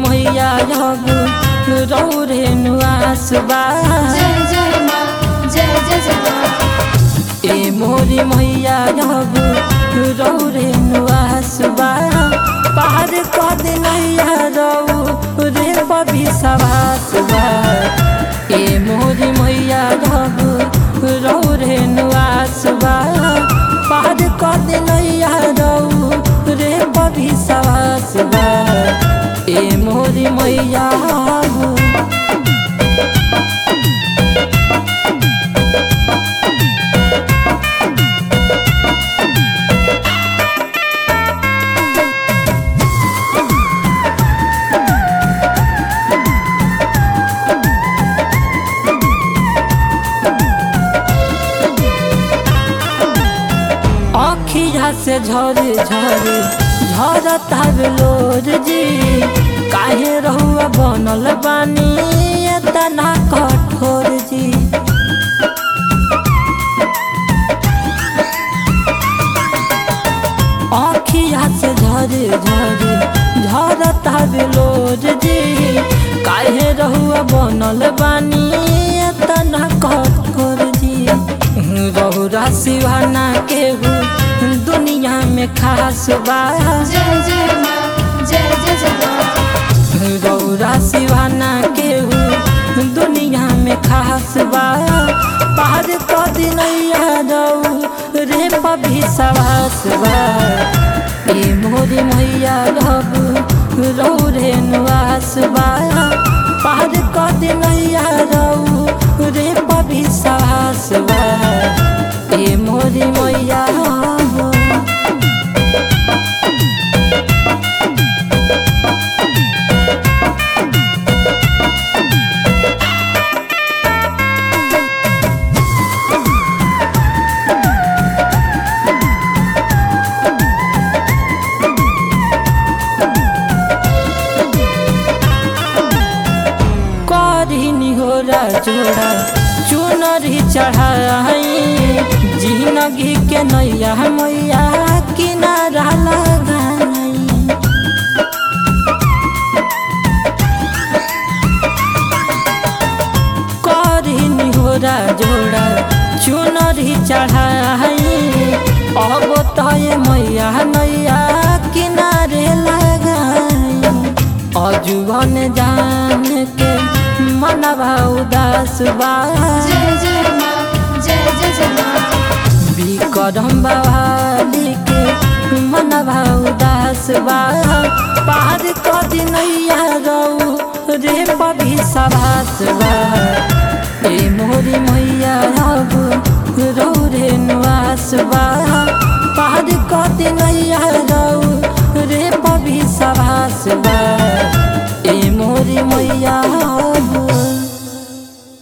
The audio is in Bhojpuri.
मैया अब रौ रे नुआस बा जय जय माँ जय जय जय माँ ए मोरी मैया अब रौ रे नुआस बा पार कद नैया रौ रे बबी सवास बा ए मोरी मैया अब रौ रे नुआस बा पार कद नैया रौ रे बबी सवास बा ए मोरी मैया अब अखिया से झर झर झरता लोर जी काहे रहुआ बनल बानी एतना कठोर जी अखिया से झर झर झरता लोर जी काहे रहुआ बनल बानी एतना कठोर जी रहुरा सिवाना केहू दुनिया में खास बा जय जय माँ जय जय जय माँ रौरा सिवाना केहू दुनिया में खास बा पार कद नैया रौ रे पभी सवास बा ए मोरी मैया रब रौ रे नुआस बा पार कद नैया रौ रे पभी सवास बा ए मोरी मैया रब करिनी हो जोड़ा चुनरी चढ़ाई जिंदगी के नैया मैया किनारा लगाई करिनी हो जोड़ा चुनरी चढ़ाई अब तय मैया नैया किनारे लगाई अजुबन जान के मनवा उदास बा जय जय माँ जय जय जय माँ विक्रम बवाली के मनवा उदास बा पार कद नैया रौ रे पभी सभास बा ए मोरी मैया अब रौ रे नुआस बा पार कद नैया रौ रे पभी सभास बा